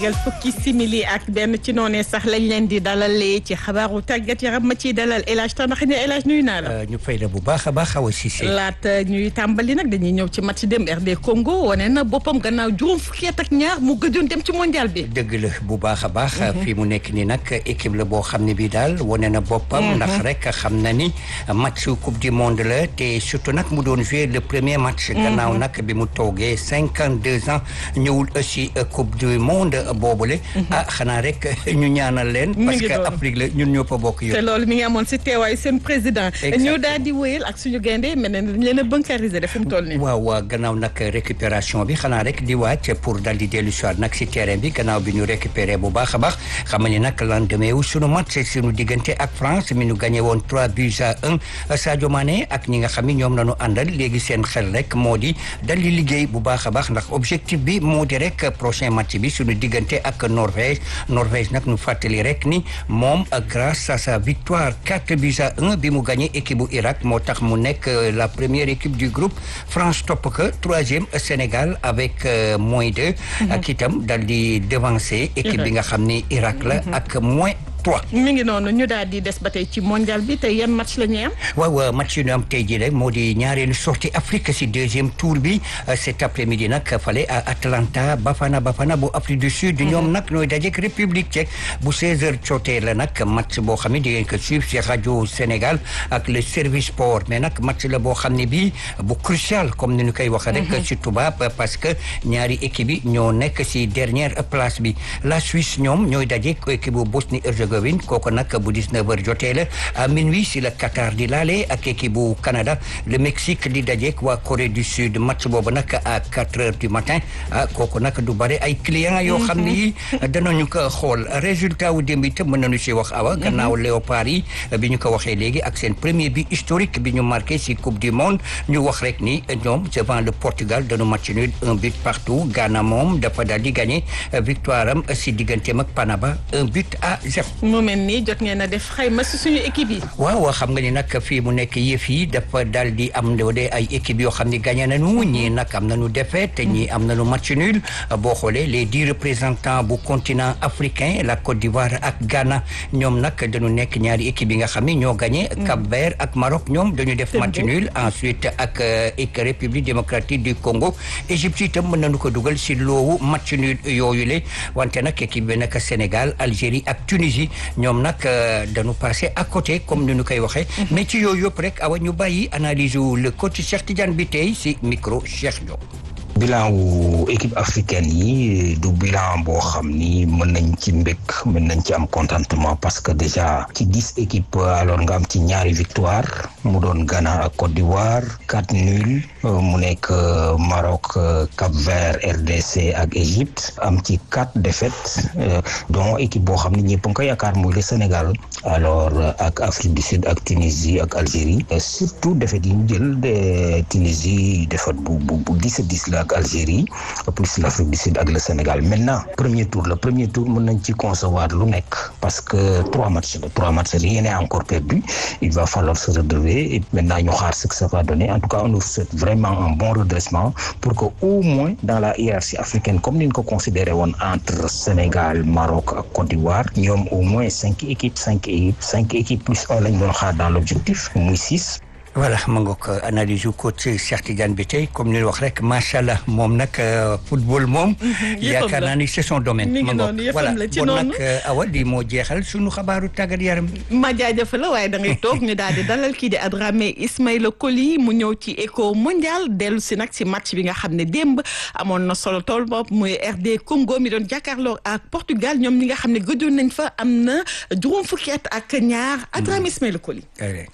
gal fukki simili ak benn ci noonee sax lañ leen di dalalee ci xabaaru tàggat yaram ma ciy dalal El Hadj Tamba xëy na El Hadj nuyu naa la. ñu fay la bu baax a baax Awa Cissé. laata ñuy tàmbali nag dañuy ñëw ci match dem RD Congo wane na boppam gannaaw juróom fukki at ak ñaar mu gëjoon dem ci mondial bi. dëgg la bu baax a baax. fii mu nekk nii nag équipe la boo xam ne bii daal wane na boppam. ndax rek xam na ni match coupe du monde la te surtout nag mu doon jouer le premier match. gannaaw nag bi mu toogee cinquante deux ans ñëwul aussi coupe du monde boobule. ah xanaa rek ñu ñaanal leen. parce que Afrique la ñun ñoo fa bokk yow. te loolu mi ngi amoon si teewaayu seen président. Exactement. ñu daal di wéyal ak suñu gaynde mel ne dañ leen a bancariser def fi mu toll nii. waaw waaw gannaaw nag récupération bi xanaa rek di wàcc pour dal di dellu soir nag si terrain bi gannaaw bi ñu récupéré bu baax a baax xam ni nag lendemain wu sunu match sunu diggante ak France mi ñu gagné woon 3 buts à 1 Sadio Mané ak ñi nga xam ni ñoom la ñu àndal léegi seen xel rek moo di dal di liggéey bu baax a baax ndax objectif bi moo di rek prochain match bi sunu diggante ak Norvège Norvège nag ñu fàttali rek ni moom grâce à sa victoire 4 buts à 1 bi mu gagné équipe bu Irak moo tax mu nekk la première équipe du groupe France topp ko troisième Sénégal avec euh, moins deux ak itam dal di devancer équipe bi nga xam ni Irak la ak moins trois mi ngi noonu ñu daal di des ba tey ci mondial bi tey yan match la ñuy am. waaw match yi ñu am tey jii rek moo di ñaareelu sortie Afrique si deuxième tour bi cet après-midi nag fale à Atlanta Bafana Bafana bu Afrique du Sud ñoom nag ñooy dajeek République tchèque bu 16h jotee la nag match boo xam ne di ngeen ko suivre si rajo Sénégal ak le service sport mais nag match la boo xam ne bii bu crucial comme ni ñu koy waxee rek ci tubaab parce que ñaari équipe yi ñoo nekk si dernière place bi la Suisse ñoom ñooy dajeek équipe bu Bosnie-Herzégovine kooku nag bu 19h jotee la à minuit si la Qatar di laale ak équipe bu Canada le Mexique di dajeek waa Corée du Sud match boobu nag à 4 heures du matin ah kooku nag du bare ay clients yoo xam ne yi danañu ko xool résultat wu démb itam mën nañu si wax awa gannaaw léopard yi bi ñu ko waxee léegi ak seen premier but historique bi ñu marqué si coupe du monde ñu wax rek ni ñoom devant le Portugal dañu match nul un but partout Ghana moom dafa daal di gagné victoire am si digganteem ak Panama un but à zéro mu mel nii jot ngeen a def xayma si suñu équipe yi. waaw xam nga ni nag fii mu nekk yëf yi dafa dal di am de ay équipe yoo xam ne gagné nañu ñii nag am nañu défaite ñii am nañu match nul boo xoolee les dix représentants bu continent africain la Côte d'Ivoire ak Ghana ñoom nag dañu nekk ñaari équipe yi nga xam ne ñoo gagné. Cap-Vert ak Maroc ñoom dañu def match nul ensuite ak ak République démocratique du Congo Égypte itam mën nañu ko dugal si loowu match nul yooyu le wante nag équipe bi nag Sénégal Algérie ak Tunisie ñoom nag dañu passé à côté comme ni ñu koy waxee. mais ci yooyu yëpp rek awa ñu bàyyi analyse wu le coach Cheikh Tidiane bi tey si micro Cheikh Diop. bilan wu équipe africaine yi du bilan boo xam ni mën nañ ci mbékk mën nañ ci am contentement parce que déjà ci dix équipes alors nga am ci ñaari victoire mu doon Ghana ak Côte d'Ivoire quatre nuls mu nekk Maroc Cap-Vert RDC ak Égypte am ci quatre défaites dont équipe boo xam ni ñëpp nga ko yaakaar muy le Sénégal alors ak Afrique du Sud ak Tunisie ak Algérie surtout défaites yi ñu jël de Tunisie défaite bu bu bu dix à dix la ak Algérie plus l'Afrique du Sud ak le Sénégal maintenant premier tour le premier tour mën nañ ci concevoir lu nekk parce que trois matchs la trois matchs rien n'est encore perdu il va falloir se redresser et maintenant ñu xaar ce que ça va donner en tout cas on nous souhaite vraiment un bon redressement pour que au moins dans la hiérarchie africaine comme ni ñu ko considéré woon entre Sénégal Maroc ak Côte d'Ivoire ñoom au moins cinq équipes cinq équipes cinq équipes plus un lañ doon xaar dans l'objectif muy six voilà ma ngoog analyse yu coach Cheikh Tidiane bi tey comme ni wax rek macha allah moom nag football moom. yaakaar naa ni c'est son domaine. mi ngi noonu yëfam la ci noonu bon nag awa di moo jeexal sunu xabaaru tàggat yaram. ma jaajëfal la waaye da ngay toog ñu daal di dalal kii di Adramé Ismaïla Coly mu ñëw ci éco mondial dellu si nag si match bi nga xam ne démb amoon na solo tool bopp muy RD Congo mi doon jàkkaarloo ak Portugal ñoom ñi nga xam ne gëjoon nañ fa am na juróom fukki at ak ñaar Adramé Ismaïla Coly.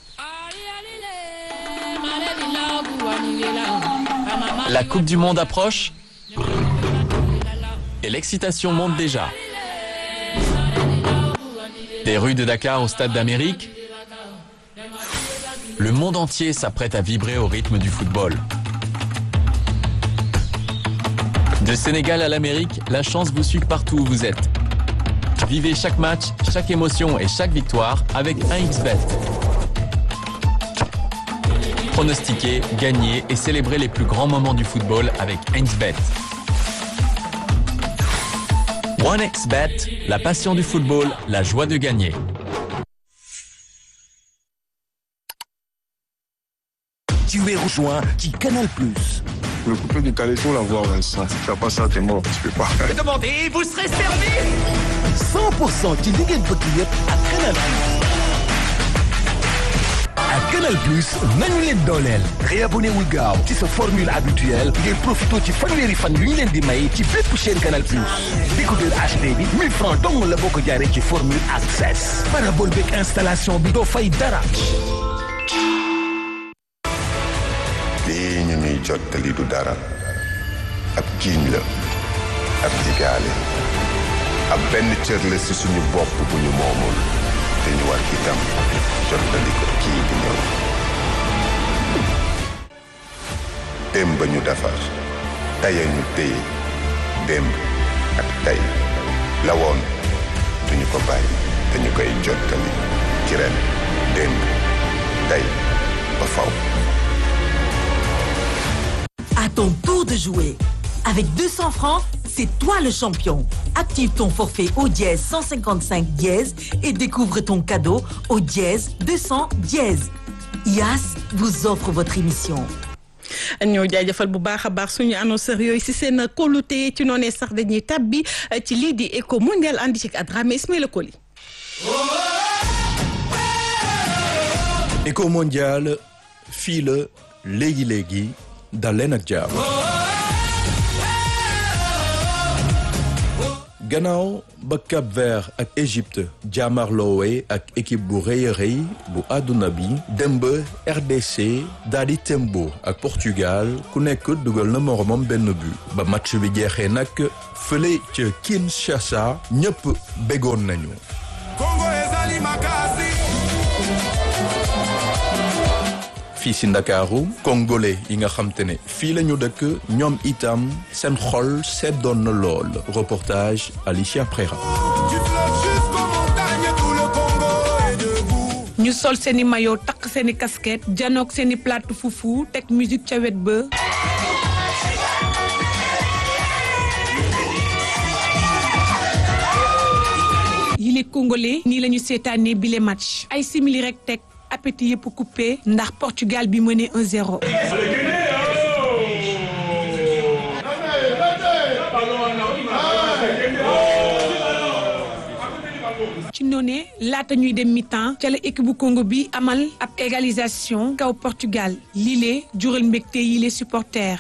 La Coupe du Monde approche et l'excitation monte déjà. Des rues de Dakar au Stade d'Amérique, le monde entier s'apprête à vibrer au rythme du football. De Sénégal à l'Amérique, la chance vous suit partout où vous êtes. Vivez chaque match, chaque émotion et chaque victoire avec 1xBet. Pronostiquer, gagner et célébrer les plus grands moments du football avec 1xBet. OneXBet, la passion du football, la joie de gagner. Tu es rejoint qui Canal Plus. Le coupé du Caléto, la voix, Vincent. Si tu fais pas ça, t'es mort. Tu peux pas. Demandez, vous serez servi 100% ci li ngeen bëgg yëpp ak Canal Plus. ak Canal Plus nañu leen dooleel. réabonné wul gaaw ci sa formule habituelle ngir profité ci fanweeri fan yu ñu leen di may ci bépp chaîne Canal Plus. décodeur HD bi 1000 francs dong la boo ko jaaree ci formule access. parabole beeg installation bi doo fay dara. lii ñu ñuy jottali du dara ab jiiñ la ab jigaale ab benn cër la ci suñu bopp bu ñu moomul te ñu war itam jottali ko kii di ñëw démb ñu defar taya ñu téye démb ak tey la woon duñu ko bàyyi te ñu koy jottali ci ren démb tey ba faw À ton tour de jouer. Avec 200 francs, c'est toi le champion. Active ton forfait au dièse 155 dièse et découvre ton cadeau au dièse 200 dièse. IAS vous offre votre émission. ñoo jaajëfal bu baax a baax suñu annonceurs yooyu si seen kóolute ci noonee sax dañuy tabbi ci lii di éco mondial andi ci Adramé Ismaïla Koli. éco mondial fii la léegi léegi dal leen ak jàmm. gannaaw ba Cap Vert ak Égypte jaamarloowee ak équipe bu rëy a rëy bu àdduna bi dem ba RDC daal di tembo ak Portugal ku nekk dugal na moromam benn but ba match bi jeexee nag fële ca Kinshasa ñëpp bégoon nañu. fii si Ndakaaru congolais yi nga xam te ne fii la ñu dëkk ñoom itam seen xol seddoon na lool reportage Alicia Prera. ñu sol seeni maillot takk seeni casquette janook seeni plate fufu teg musique ca wet ba yile congolais nii la ñu seetaanee bile match ay simili rek teg appétit yëpp coupé ndax Portugal bi mené 1-0. ci noonee laata ñuy dem mi-temps ca la équipe bu Congo bi amal ab égalisation kaw Portugal lii jural mbégte yi les supporters.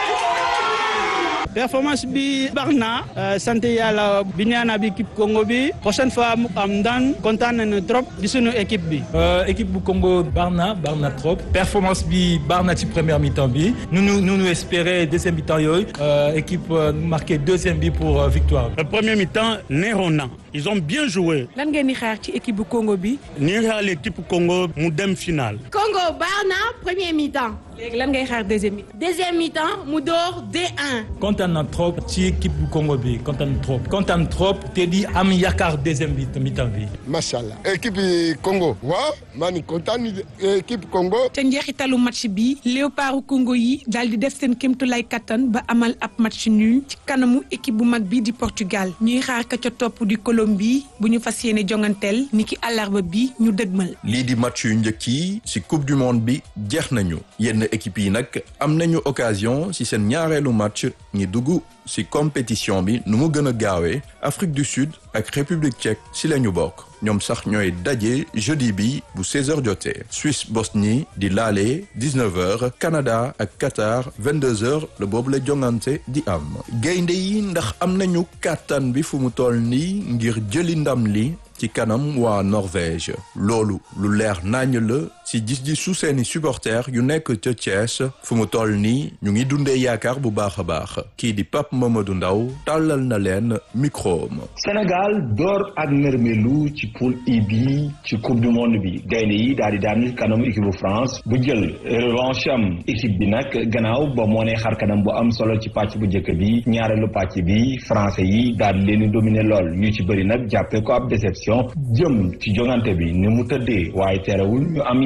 performance bi baax na sant yàlla bi ñaana bi équipe Congo bi prochaine fois mu am ndaan kontaan nañu trop di sunu équipe bi. équipe bu Congo baax na baax na trop performance bi baax na ci première mi-temps bi nous nous nous nous espérer deuxième mi-temps yooyu équipe marqué deuxième bi pour victoire. le premier mi-temps neexoon na ils ont bien joué. lan ngeen di xaar ci équipe bu Congo bi. ni xaar l'équipe Congo mu dem final. Congo baax na premier mi-temps. léegi lan ngay xaar deuxième mi-temps. deuxième mi-temps mu door 2-1. kontaan na trop ci équipe bu Congo bi kontaan trop kontaan trop te di am yaakaar deuxième bi mi-temps bi. macha allah équipe Congo waaw maa ngi kontaan équipe Congo. ca njeexitalu match bi léopardu Congo yi daal di def seen kéemtulaay kattan ba amal ab match nul ci kanamu équipe bu mag bi di Portugal ñuy xaar ka ca topp di Colombie bu ñu fas yéene jonganteel niki àllarba bi ñu dëgmal. lii di match yu njëkk yi ci coupe du monde bi jeex nañu yenn équipe yi nag am nañu occasion ci seen ñaareelu match ñi dugg ci compétition bi nu mu gën a gaawee Afrique du Sud ak République tchèque ci la ñu bokk ñoom sax ñooy daje jeudi bi bu 16h jotee Suisse Bosnie di laale 19h Canada ak Qatar 22h la boobu la jongante di am gaynde yi ndax am nañu kàttan bi fu mu toll nii ngir jëli ndam li ci kanam waa Norvège loolu lu leer nañ la ci gis-gisu seeni supporters yu nekk ca Thiès fu mu toll nii ñu ngi dundee yaakaar bu baax a baax kii di Pape Mamadou Ndaw tàllal na leen micro ma Sénégal door ak nërmelu ci poule I bi ci coupe du monde bi gaynde yi daal di daan kanam équipe bu France bu jël revanche am équipe bi nag gannaaw ba moo ne xar kanam bu am solo ci pàcc bu njëkk bi ñaareelu pàcc bi français yi daal di leen di dominer lool ñu ci bëri nag jàppee ko ab déception jëm ci jongante bi ni mu tëddee waaye terewul ñu am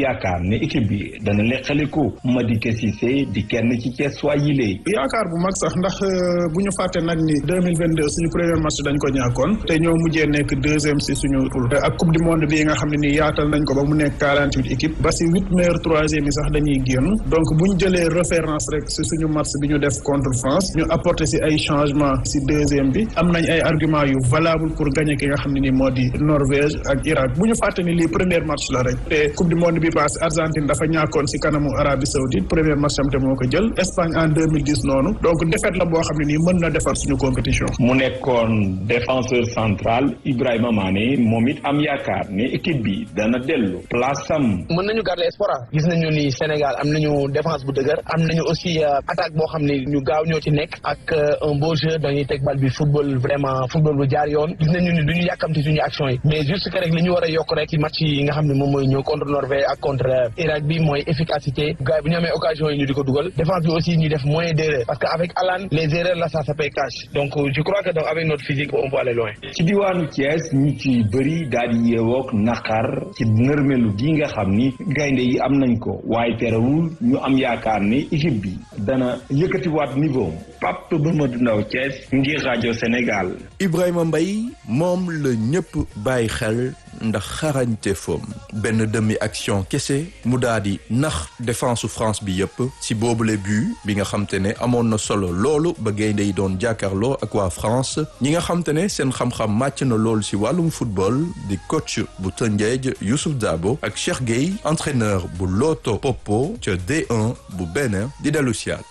yaakaar ne équipe bi dana leqaliku Madické Cissé di kenn ci Thiès waa yile yaakaar bu mag sax ndax bu ñu fàtte nag ni deux mille vingt deux suñu premier match dañ ko ñàkkoon te ñoo mujjee nekk deuxième si suñu poule ak coupe du monde bi nga xam ne nii yaatal nañ ko ba mu nekk quarante huit équipes ba si huit meilleurs troisième yi sax dañuy génn donc bu ñu jëlee référence rek si suñu match bi ñu def contre France ñu apporter si ay changement si deuxième bi am nañ ay argument yu valable pour gagner ki nga xam ne nii moo di Norvège ak Irak bu ñu fàtte ni lii premier match la rek te coupe du monde bi passé Argentine dafa ñàkkoon si kanamu Arabie Saoudite premier match am te moo ko jël Espagne en deux mille dix noonu donc défaite la boo xam ne nii mën na defar suñu compétition. mu nekkoon défenseur central Ibrahima Mané moom it am yaakaar ne équipe bi dana dellu place am. mën nañu garder espoir gis nañu ni Sénégal am nañu défense bu dëgër am nañu aussi attaque boo xam ne ñu gaaw ñoo ci nekk ak un beau jeu dañuy teg bal bi football vraiment football bu jaar yoon gis nañu ni duñu yàkkamti suñu action yi mais juste que rek li ñu war a yokk rek ci match yi nga xam ne moom mooy ñëw contre Norvège ak contre Irak bi mooy efficacité gars yi bu ñu amee occasion yi ñu di ko dugal défense bi aussi ñu def moins d'erreur parce que avec Alan les erreurs là ça ça paye cash donc je crois que donc avec notre physique on peut aller loin. ci diwaanu Thiès ñu ci bëri daal di yeewook naqar ci nërmelu gi nga xam ni gaynde yi am nañ ko waaye terewul ñu am yaakaar ne équipe bi dana yëkkatiwaat niveau Pape Mamadou Ndaw Thiès ngir rajo Sénégal. Ibrahima Mbaye moom la ñëpp bàyyi xel ndax xarañte foom benn demi action kese mu daal di nax défense France bi yëpp si boobule but bi nga xam te ne amoon na solo loolu ba gaynde yi doon jàkkaarloo ak waa France ñi nga xam te ne seen xam-xam màcc na loolu si wàllum football di coach bu Tëngéej Youssouf Dabo ak Cheikh Gueye entraîneur bu Loto Popo ca D1 bu Bénin di dellu siyaat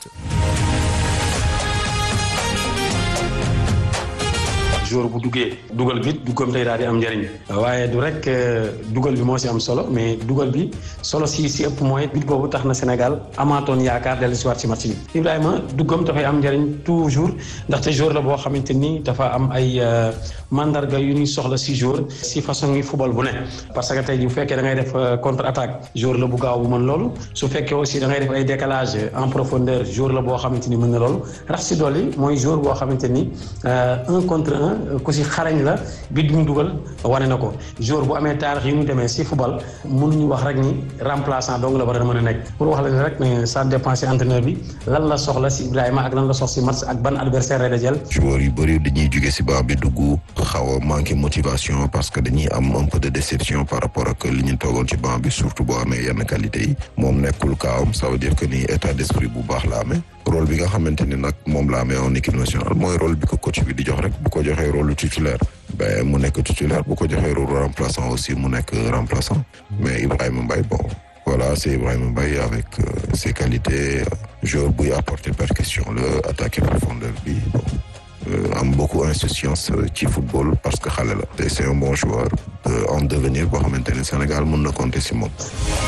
jour bu duggee dugal bi duggam tey daal di am njëriñ waaye du rek dugal bi moo si am solo mais dugal bi solo si si ëpp mooy bit boobu tax na Sénégal amaatoon yaakaar dellu si waat si match bi Ibrahima duggam dafay am njëriñ toujours ndaxte jour la boo xamante ni dafa am ay mandarga yu ñuy soxla si jour si façon yi football bu ne parce que tey bu fekkee da ngay def contre attaque jour la bu gaaw bu mën loolu su fekkee aussi da ngay def ay décalage en profondeur jour la boo xamante ni mën na loolu rax si dolli mooy jour boo xamante ni un contre un ku si xarañ la bi du mu dugal wane na ko jour bu amee taarix yi ñu demee si football mënuñu wax rek ni remplaçant donc la war a mën a nekk pour wax la ni rek ne ça dépend si entraîneur bi lan la soxla si Ibrahima ak lan la soxla si match ak ban adversaire lay dajal joueurs yu bëri dañuy jóge si baa bi dugg xaw a manqué motivation parce que dañuy am un peu de déception par rapport ak li ñu toogoon ci banc bi surtout boo amee yenn qualité yi moom nekkul kaawam ça veut dire que ni état d'esprit bu baax la amee rôle bi nga xamante ni nag moom la amee en équipe nationale mooy rôle bi ko coach bi di jox rek bu ko joxee rôle titulaire ben mu nekk titulaire bu ko joxee rôle remplaçant aussi mu nekk remplaçant mais Ibrahima Mbaye bon voilà c'est Ibrahima Mbaye avec euh, ses qualités joueur buy apporter percussion la attaquer profondeur bi bon am beaucoup insouciance ci football parce que xale la te c'est un bon joueur en devenir boo xamante ne Sénégal mën na compter si moom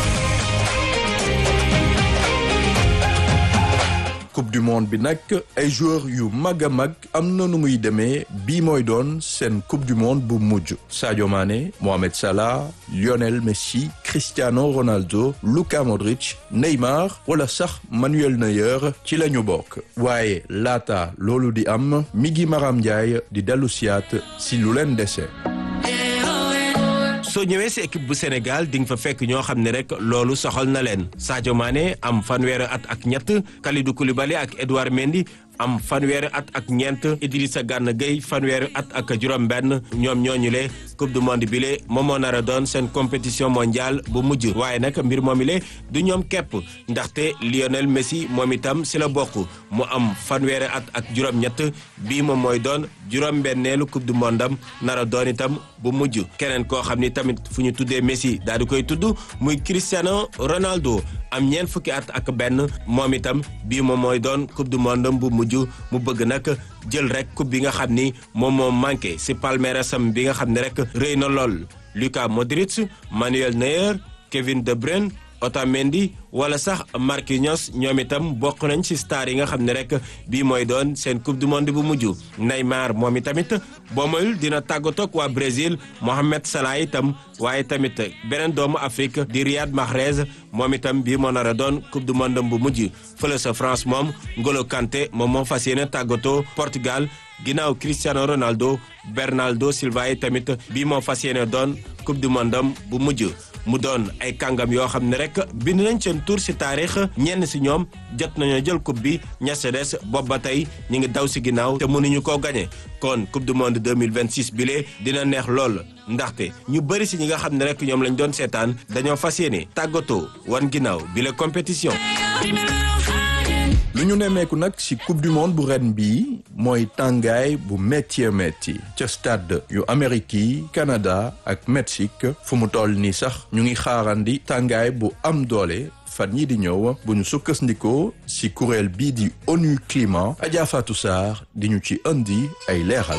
coupe du monde bi nag ay joueurs yu mag a mag am na nu muy demee bii mooy doon seen coupe du monde bu mujj Sadio Mané Mohamed Salah Lionel Messi Cristiano Ronaldo Luka Modric Neymar wala sax Manuel Neuer ci la ñu bokk waaye laata loolu di am Migui Maram Ndiaye di dellu siyaat si lu leen dese. soo ñëwee si équipe bu Sénégal di nga fa fekk ñoo xam ne rek loolu soxal na leen Sadio Mané am fanweeri at ak ñett Kalidou Koulibaly ak Edouard Mendy am fanweeri at ak ñeent Idrissa Gana Gueye fanweeri at ak juróom-benn ñoom ñooñu le coupe du monde bi le moom moo nar a doon seen compétition mondiale bu mujj waaye nag mbir moomi le du ñoom képp ndaxte Lionel Messi moom itam si la bokk mu am fanweeri at ak juróom-ñett bii moom mooy doon juróom-benneelu coupe du monde am nar a doon itam bu mujj keneen koo xam ni tamit fu ñu tuddee Messi daal di koy tudd muy Cristiano Ronaldo am ñeent fukki at ak benn moom itam bii moom mooy doon coupe du monde bu mujj mu bëgg nag jël rek coupe bi nga xam ni moom moo manqué si palmarèsam bi nga xam ne rek rëy na lool Luka Modric Manuel Neuer Kevin De Bruyne Otamendi wala sax Marquinhos ñoom itam bokk nañ ci star yi nga xam ne rek bii mooy doon seen coupe du monde bu mujj Neymar moom itamit boo moyul dina tàggatoog waa Brésil Mohamed Salah itam waaye tamit beneen doomu Afrique di Riyad Mahrez moom itam bii moo nar a doon coupe du monde bu mujj fële sa France moom Ngolo Kanté moom moo fas yéene tàggatoo Portugal ginnaaw Cristiano Ronaldo Bernardo Silva yi tamit bii moo fas yéene doon coupe du monde bu mujj mu doon ay kàngam yoo xam ne rek bind nañ seen tur si taarix ñenn si ñoom jot nañoo jël coupe bi ña sa des bopp ba tey ñu ngi daw si ginnaaw te mënuñu koo gañe kon coupe du monde 2026 bile dina neex lool ndaxte ñu bëri si ñi nga xam ne rek ñoom lañ doon seetaan dañoo fas yéene tàggatoo wan ginnaaw bile compétition. lu ñu nemmeeku nag ci coupe du monde bu ren bii mooy tàngaay bu métti métti ca stade yu Amérique yi Canada ak Mexique fu mu toll nii sax ñu ngi xaarandi tàngaay bu am doole fan yii di ñëw bu ñu sukkandikoo ci kuréel bii di ONU Climat Adja Fatou Sarr di ñu ci indi ay leeral.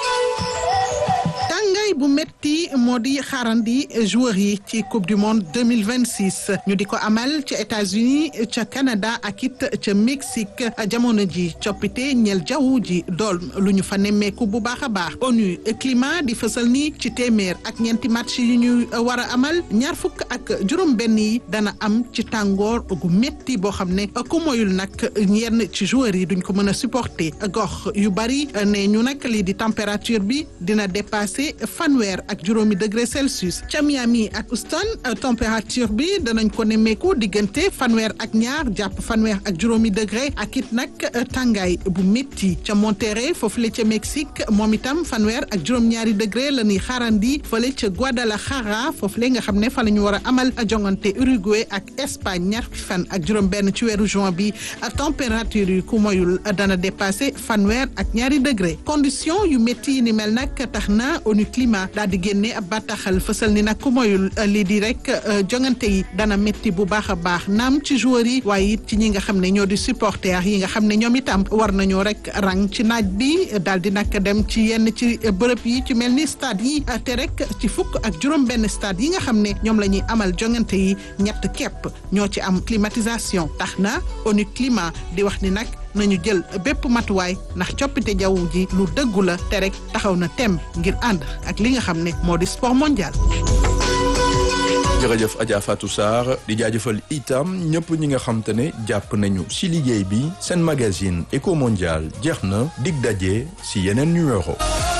tàngaay bu metti moo di xaarandi joueurs yi ci coupe du monde 2026 ñu di ko amal ca États-Unis ca Canada ak it ca Mexique jamono ji coppite ñeel jaww ji dool lu ñu fa nemmeeku bu baax a baax ONU climat di fësal ni ci téeméer ak ñeenti match yu ñu war a amal ñaar fukk ak juróom benn yi dana am ci tàngoor gu metti boo xam ne ku moyul nag yenn ci joueurs yi duñ ko mën a supporter gox yu bari ne ñu nag lii di température bi dina dépasser fanweer ak juróomi degré Celsius ca Miami ak Houston température bi danañ ko nemmeeku diggante fanweer ak ñaar jàpp fanweer ak juróomi degré ak it nag tàngaay bu métti ca Monterrey foofu la ca Mexique moom itam fanweer ak juróom-ñaari degré la ñuy xaarandi fële ca Guadalajara foofu la nga xam ne fa la ñu war a amal jongante Uruguay ak Espagne ñaar fan ak juróom-benn ci weeru juin bi température yi ku moyul dana dépassé fanweer ak ñaari degré condition yu métti yi ni mel nag tax na ONU climat daal di génne ab bataaxal fësal ni nag ku moyul lii di rek jongante yi dana métti bu baax a baax naam ci joueurs yi waaye it ci ñi nga xam ne ñoo di supporters yi nga xam ne ñoom itam war nañoo rek rang ci naaj bi daal di nag dem ci yenn ci bërëb yi ci mel ni stade yi te rek ci fukk ak juróom-benn stade yi nga xam ne ñoom la ñuy amal jongante yi ñett képp ñoo ci am climatisation tax na ONU climat di wax ni nag. nañu jël bépp matuwaay ndax coppite jaww ji lu dëggu la te rek taxaw na tem ngir ànd ak li nga xam ne moo di sport mondial. jërëjëf Adja Fatou Sarr di jaajëfal itam ñëpp ñi nga xam te ne jàpp nañu ci liggéey bi seen magazine Eco Mondial jeex na dig daje ci yeneen numéro.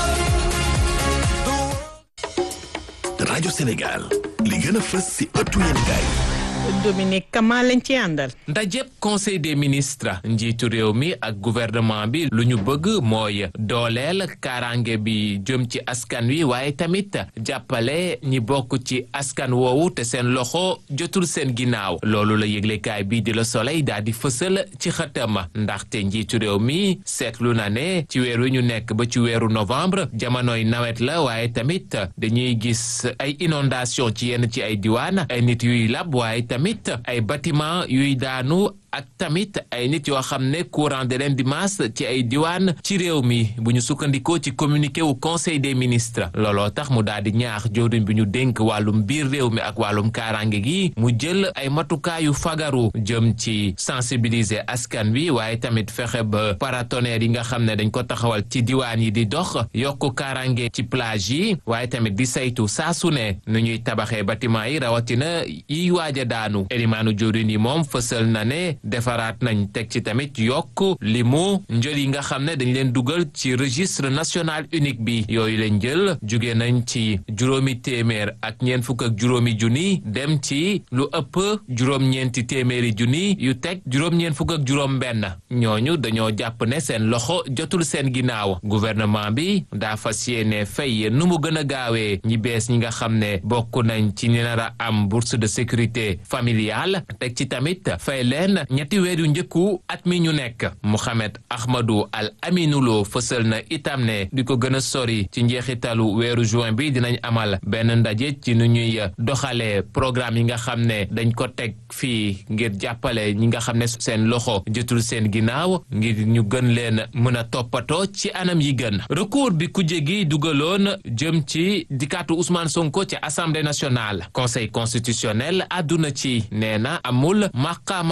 rajo Sénégal li gën a fës ci ëttu yéenekaay Dominique Kama lañ ci àndal. ndajeb conseil des ministres njiitu réew mi ak gouvernement bi lu ñu bëgg mooy dooleel kaaraange bi jëm ci askan wi waaye tamit jàppale ñi bokk ci askan woowu te seen loxo jotul seen ginnaaw loolu la yëglekaay bii di la soleil daal di fësal ci xëtam ndaxte njiitu réew mi seetlu na ne ci weer wi ñu nekk ba ci weeru novembre jamonoy nawet la waaye tamit dañuy gis ay inondation ci yenn ci ay diwaan ay nit yuy lab waaye tamit ay bâtiment yuy daanu ak tamit ay nit yoo xam ne courant de leen di maas ci ay diwaan ci réew mi bu ñu sukkandikoo ci communiqué wu conseil des ministres looloo tax mu daal di ñaax jawriñ bi ñu dénk wàllum biir réew mi ak wàllum kaaraange gi mu jël ay matukaayu fagaru jëm ci sensibiliser askan wi waaye tamit fexe ba paratonnerre yi nga xam ne dañ ko taxawal ci diwaan yi di dox yokk kaaraange ci plage yi waaye tamit di saytu saa su ne nu ñuy tabaxee bâtiment yi rawatina yiy waaj a daanu elimaanu jawriñ yi moom fësal na ne defaraat nañ teg ci tamit yokk limu njël yi nga xam ne dañ leen dugal ci registre national unique bi yooyu leen jël jóge nañ ci juróomi téeméer ak ñeent fukk ak juróomi junni dem ci lu ëpp juróom-ñeenti téeméeri junni yu teg juróom-ñeent fukk ak juróom benn ñooñu dañoo jàpp ne seen loxo jotul seen ginnaaw gouvernement bi daa fas yéene fay nu mu gën a gaawee ñi bees ñi nga xam ne bokk nañ ci ñi nar a am bourse de sécurité familiale teg ci tamit fay leen ñetti weer yu njëkku at mi ñu nekk Mouhamed Ahmadou Al Aminulo fësal na itam ne di ko gën a sori ci njeexitalu weeru juin bi dinañ amal benn ndaje ci nu ñuy doxalee programme yi nga xam ne dañ ko teg fii ngir jàppale ñi nga xam ne seen loxo jotul seen ginnaaw ngir ñu gën leen mën a toppatoo ci anam yi gën recours bi kujje gi dugaloon jëm ci dikkaatu Ousmane Sonko ci assemblée nationale conseil constitutionnel àdduna ci nee na amul maqaama wax ci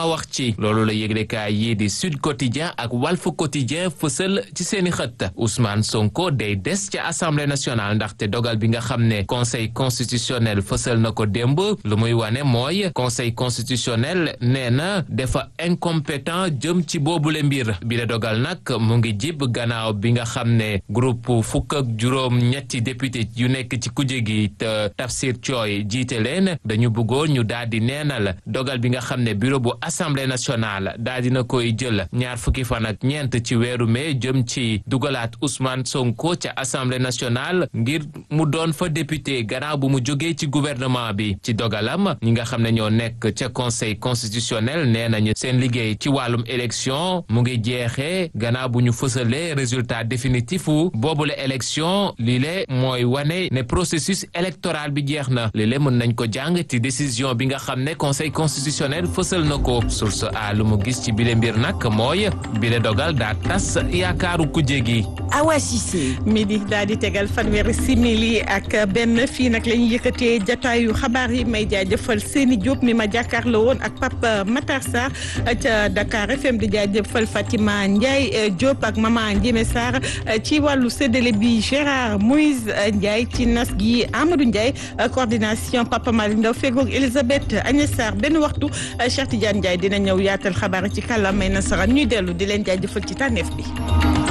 bi loolu la yëglekaay yi di Sud Quotidien ak Walf Quotidien fësal ci seeni xët Ousmane Sonko day des ca assemblée nationale ndaxte dogal bi nga xam ne conseil constitutionnel fësal na ko démb lu muy wane mooy conseil constitutionnel nee na dafa incompétent jëm ci boobule mbir bi la dogal nag mu ngi jib gannaaw bi nga xam ne groupe fukk ak juróom ñetti député yu nekk ci kuje gi te Tafsir Thioye jiite leen dañu bëggoon ñu daal di neenal dogal bi nga xam ne bureau bu assemblée nationale daal dina koy jël ñaar fukki fan ak ñeent ci weeru mai jëm ci dugalaat Ousmane Sonko ca assemblée nationale ngir mu doon fa député gannaaw bu mu jógee ci gouvernement bi ci dogalam ñi nga xam ne ñoo nekk ca conseil constitutionnel nee nañu seen liggéey ci wàllum élection mu ngi jeexee gannaaw bu ñu fësalee résultat définitif u boobule élection lii le mooy wane ne processus électoral bi jeex na lii le mën nañ ko jàng ci décision bi nga xam ne conseil constitutionnel fësal na ko source a lu mu gis ci bile mbir nag mooy bile dogal daa tas yaakaaru kujje gi Awa Cissé midi daal di tegal fanweeri simili ak benn fii nag la ñuy yëkkatee jataayu xabaar yi may jaajëfal Seni Diop mi ma jàkkaarloo woon ak Papa Matar Sarr ca Dakar FM di jaajëfal Fatima Ndiaye Diop ak Mama Ndiémé Sarr ci wàllu séddale bi Gérard Moïse Ndiaye ci nas gi Amadou Ndiaye coordination Papa Malick Ndaw fegoog Elisabeth Agnès Sarr benn waxtu Cheikh Tidiane Ndiaye dina ñëw yaatal xabaar ci kàllaamay nasaraan ñuy dellu di leen jaajëfal ci tànneef bi.